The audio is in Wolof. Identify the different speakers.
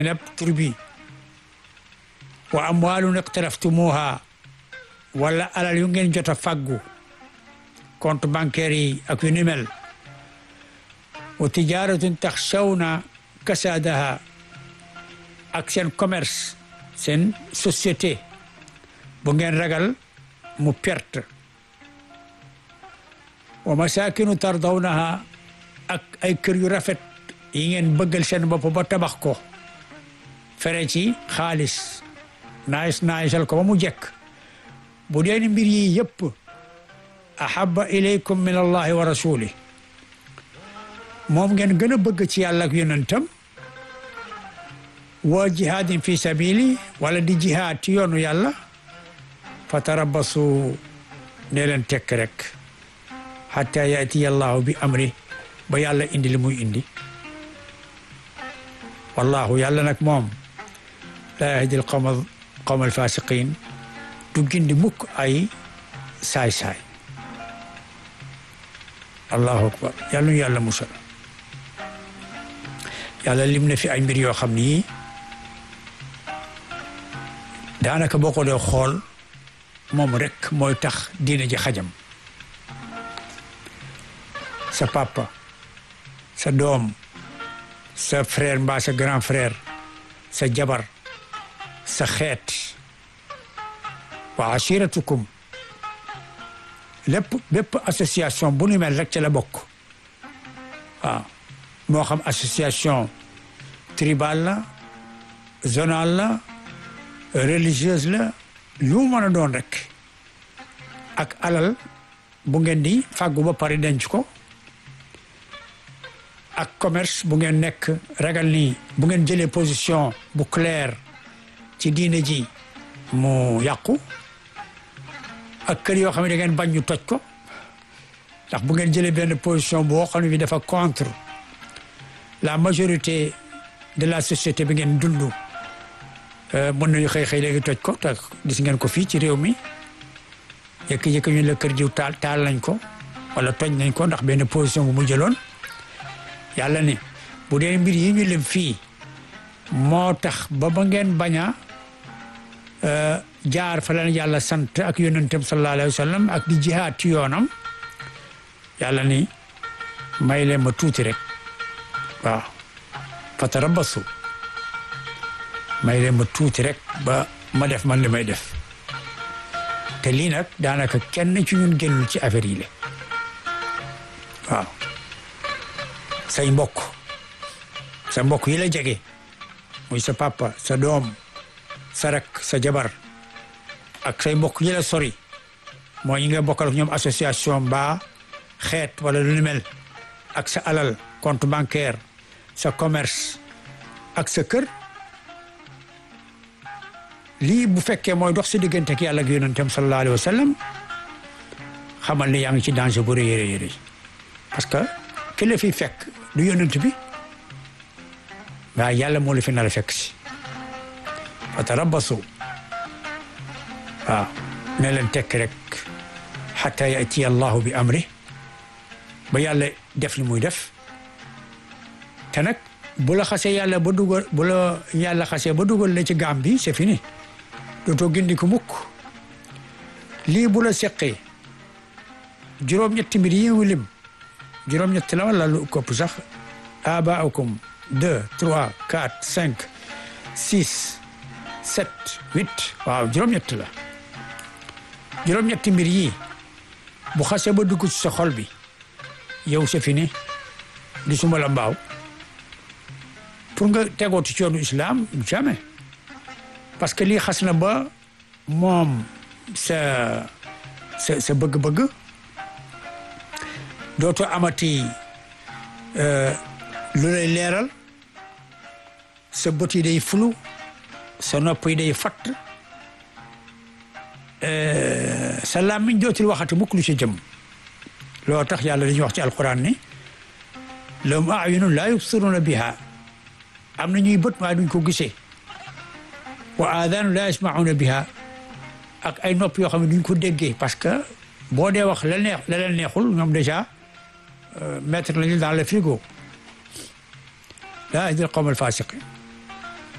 Speaker 1: neb tur bi wa amwaalun iqtaraftumuha wala alal yu ngeen jot a fàggu compte bancaire yi ak yu ni mel wa tijaratun taxshawna kasadaha ak seen commerce seen société bu ngeen ragal mu perte wa masakinu tardawnaha ak ay kër yu rafet yi ngeen bëggal seen bopp ba tabax ko fere ci xaalis naayis naayisal ko ba mu jekk bu dee ni mbir yi yëpp ahaba ilaykum min allahi wa rasuli moom ngeen gën a bëgg ci yàlla ak yonentam wa jihaadin fi sabili wala di jihaad ci yoonu yàlla fa tarabasu ne leen tekk rek hatta yaatiya allahu bi amri ba yàlla indi li muy indi wallahu yàlla nag moom laa yahdi al qawma qawma al fasiqin du gindi mukk ay saay-saay allahu akbar yàlla nu yàlla musal yàlla lim na fi ay mbir yoo xam ni daanaka boo ko dee xool moom rek mooy tax diina ji xajam sa papa sa doom sa frère mbaa sa grand frère sa jabar sa xeet wa ashiratukum lépp bépp association bu nu mel rek ca la bokk waaw moo xam association tribale la zonale la religieuse la lu mën a doon rek ak alal bu ngeen di fàggu ba pare denc ko ak commerce bu ngeen nekk ragal ni bu ngeen jëlee position bu claire ci diine ji mu yàqu ak kër yoo xam ne da ngeen bañ ñu toj ko ndax bu ngeen jëlee benn position boo xam ne bi dafa contre la majorité de la société bi ngeen dund mën nañu xëy xëy léegi toj ko te gis ngeen ko fii ci réew mi yëkk-yëkk ñu la kër jiw taal taal nañ ko wala toj nañ ko ndax benn position bu mu jëloon yàlla ni bu dee mbir yi ñu lim fii moo tax ba ba ngeen bañ a jaar fa leen yàlla sant ak yonentam sallallahu alayhi wa sallam ak di jihaad ci yoonam yàlla ni may leen ma tuuti rek waaw fatarabbasu may leen ma tuuti rek ba ma def man li may def te lii nag daanaka kenn ci ñun génnul ci affaire yi la waaw say mbokk sa mbokk yi la jege muy sa papa sa doom sa rak sa jabar ak say mbokk yi la sori mooy ñi nga bokkal ak ñoom association mbaa xeet wala lu ni mel ak sa alal compte bancaire sa commerce ak sa kër lii bu fekkee mooy dox si diggante ak yàlla ak yonentam sallallahu alayhi wa sallam xamal ne yaa ngi ci danger bu rëy rëy rëy parce que ki la fi fekk du yonent bi waaye yàlla moo la fi nar a fekk si fa tarabbasu waaw ne leen tekk rek xata yatiya allahu bi amri ba yàlla def li muy def te nag bu la xasee yàlla ba dugal bu la yàlla xasee ba dugal la ci gaam bi c'est fini dootoo gindi ko mukk lii bu la seqee juróom-ñetti mbir yi mu lim juróom-ñett la wala lu kopp sax abaakum deux trois quatre cinq six sept huit waaw juróom-ñett la juróom-ñetti mbir yi bu xasee ba dugg ci sa xol bi yow c'est fini di suma la mbaaw pour nga tegoo ci yoonu islam jamais parce que lii xas na ba moom sa sa sa bëgg-bëgg dootoo amati lu lay leeral sa bët yi day fulu sa nopp yi day fatt sa làmmiñ dootul waxati mukk lu ci jëm loo tax yàlla dañuy wax ci alquran ni lahum ayunun laa yubsiruna biha am na ñuy bët maa duñ ko gisee wa aadaanu laa yasmauna biha ak ay nopp yoo xam ne duñ ko déggee parce que boo dee wax la neex la leen neexul ñoom déjà mettre nañu dans le frigo laa yahdil qawm al fasiqin